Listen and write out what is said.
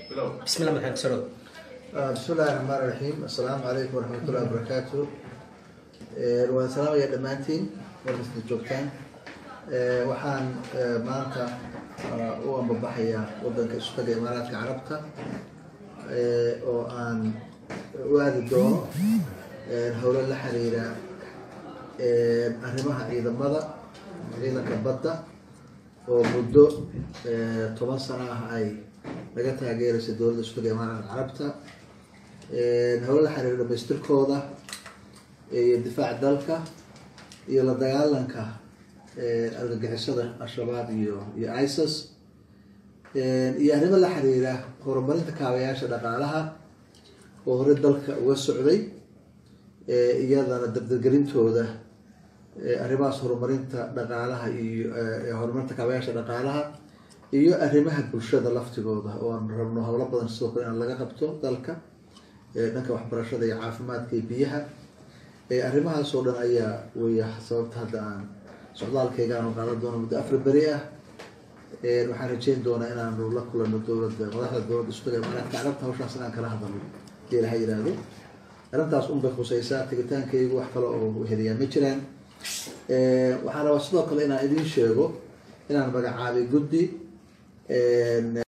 bismillah maxamed saro bismi illahi raxmaan raxiim assalaamu calaykum waraxmatullahi wabarakaatu waan salaamaya dhammaantiin markasta joogtaan waxaan maanta u ambabaxayaa wadanka isu taga imaaraadka carabta oo aan u aadi doono howlo la xiriira arrimaha ciidamada ciidanka badda oo muddo toban sano ah ay laga taageeraysa dowladda isu taga imaaraadka carabta howlo la xiriira dhamaystirkooda iyo difaaca dalka iyo la dagaalanka argagixisada al-shabaab iyo iyo isis iyo arrimo la xiriira horumarinta kaabayaasha dhaqaalaha oo hore dalka uga socday iyadana dabdargelintooda arrimahaas horumarinta dhaqaalaha iyo horumarinta kaabayaasha dhaqaalaha iyo arrimaha bulshada laftigooda oo aan rabno howlo badan sidoo kale in laga qabto dalka dhanka waxbarashada iyo caafimaadka iyo biyaha arrimahaas oo dhan ayaa weya sababta hadda aan socdaalkayga aanu qaadan doono muddo afar beri ah waxaan rajeyn doonaa inaanu la kulano dowladda madaxda dowladda isu taga imaaraadka carabta hawshaas inaan kala hadalno hadii ilaha yihahdo arrintaas un bay khuseysaa tegitaankaygu wax kale oo heliyaa ma jiraan waxaan rabaa sidoo kale inaan idiin sheego inaan magacaabay guddi